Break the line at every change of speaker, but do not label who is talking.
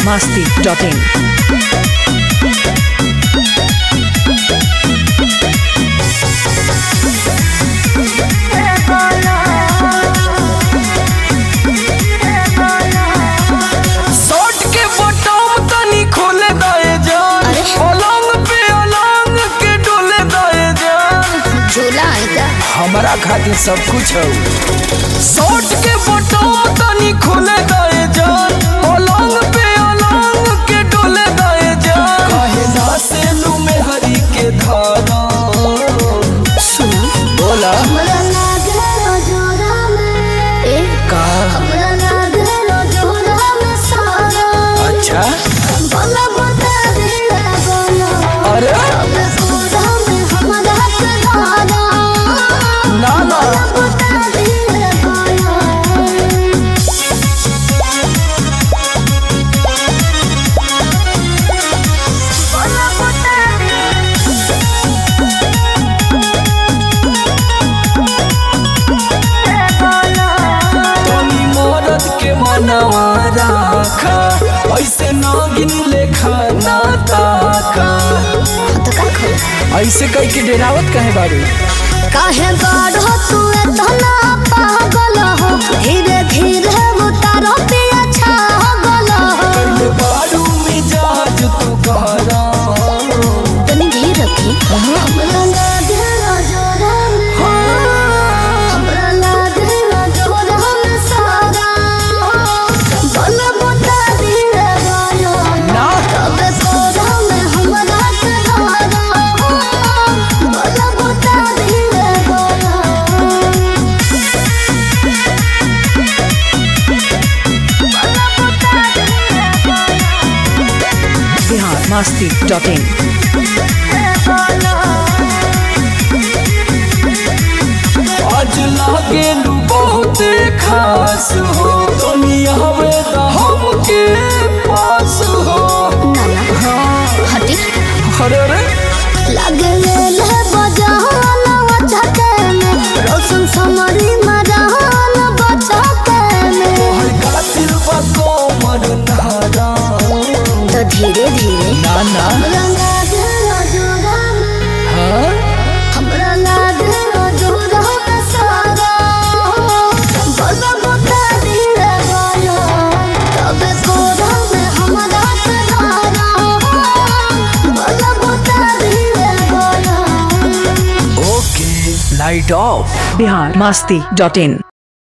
masti.in.
Shirt के button तनी खोले दए जान पलंग पे अलंग के डोले दए जान
झूला है क्या
हमारा खातिर सब कुछ है शर्ट के बटन तनी खोले दए जान पलंग पे अलंग के डोले दए जान काहे ना से लू में हरी के धारा बोला
हमरा लागलो जोरा में ए
का
हमरा लागलो जोरा में सारा
अच्छा
बोला बता दे बोला
अरे
अब पूरा में हमरा के धारा
ना ना
बता दे बोला बोला बता दे
तनी मरद के मनवा राखा ऐसे नागिन लेखा ना ताका
तो का खोल
ऐसे कह के डेरावत कहे बारू
काहे बाढ़ तू इतना पागल हो धीरे धीरे उतारो पिया छागल हो
पहले बारू मिजाज तू कहरा
तनी धीर रखी हमरा लागलो जोरा में हमरा लागलो जोरा में सारा बल बता दिए गायो
ना
तब कोरा में हमरा के धारा बल बता दिए गायो
Bihar masti.in.
आज लागे लू बहुत खास हो दुनिया में तो हमके पास हो
हटी
अरे अरे
लगले ले बजाना वचके में रोशन समरी मरान बचके में
हर कातिल बा कोमर नारा
तो धीरे धीरे
ना ना
हमरा लागलो जोरा में
हाँ
हमरा लागलो जोरा में सारा बल बता दिए गायो तब कोरा में हमरा के धारा बल बता दिए गायो
ओके लाइट ऑफ
Bihar masti.in.